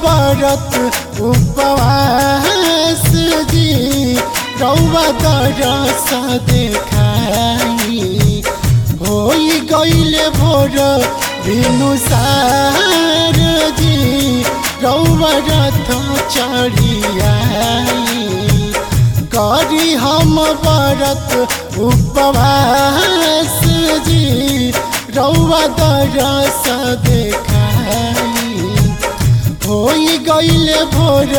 व्रत उपवास जी रौवा दरस देखाई होई गईले भोर भिनुसार जी रौवा रथ चढ़ियाई करी हम व्रत उपवास जी रौवा दरस देखाई होई गईले भोर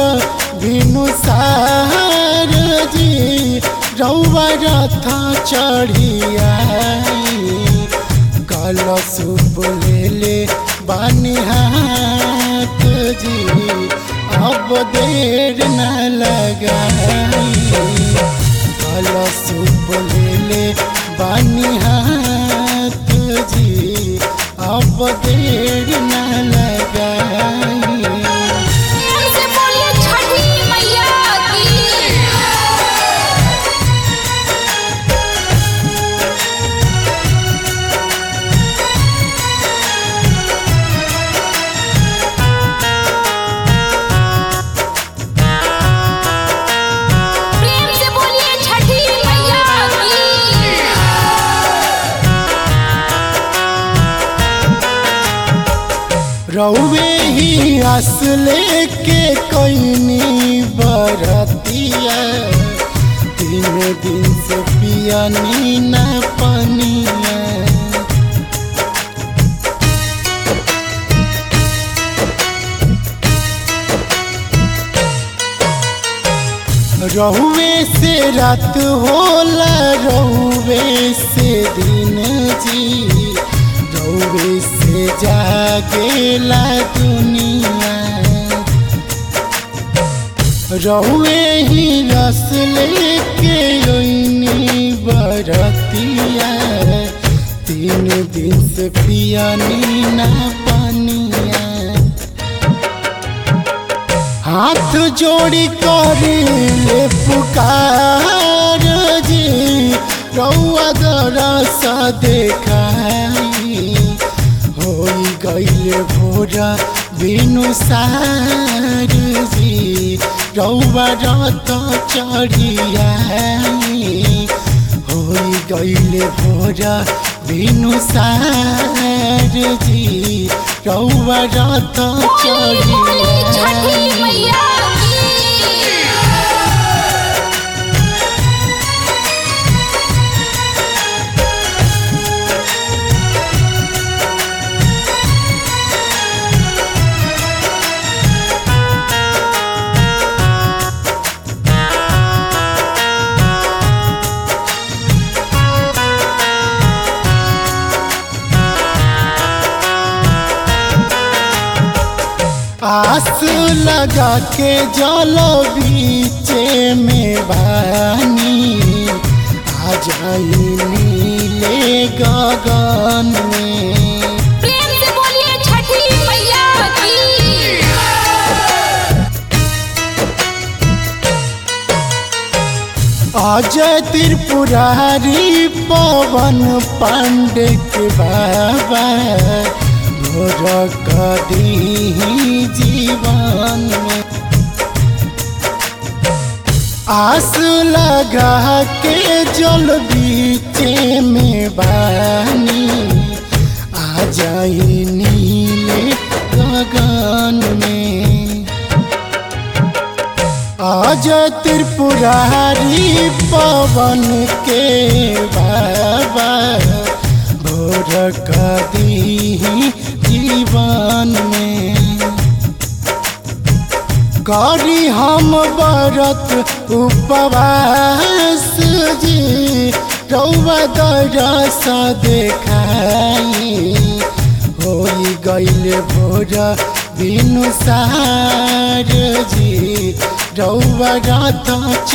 भिनुसार जी रौवा रथ चढ़ियाई कलश बोलेले बानी हाथ जी अब देर न लगाई कलश बोलेले बानी हाथ जी अब देर न लगाई प्रेम से बोलिए छठी मैया की प्रेम से बोलिए छठी मैया की रौवे ही आस लेके कोइनी बरतिया तीन दिन से पियनी न पनिया रहुए से रात होला रहुए से दिन जी रहुए से जागेला दुनिया रहुए ही रस लेके ओइनी बरतिया तीन दिन से पियानी ना पानिया हाथ जोड़ी करी ले पुकार जी रौआ दरस देखाई होई गईले भोरा बिनु सार जी रौआ रत चढ़ियाई होई गईले भोरा बिनु सार जी रौआ रत बोली बोली छठी चढ़ियाई मैया की आस लगा के जल बीचे में बानी आ जाई नीले गगन में प्रेम से बोलिए छठी मैया की अजय त्रिपुरारी पवन पांडे के बाबा भोर कदी जीवन में आस लगा के जल बीचे में बानी आ जाई नीले गगन में आज त्रिपुरारी पवन के बाबा भोर कदी जीवन में करी हम व्रत उपवास जी रौवा दरस देखाई होई गईले भोर बिनु सार जी रौवा रथ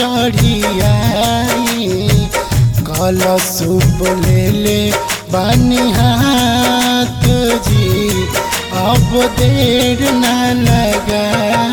चढ़ियाई कलश बोलेले बानी हाथ जी अब देर न लगा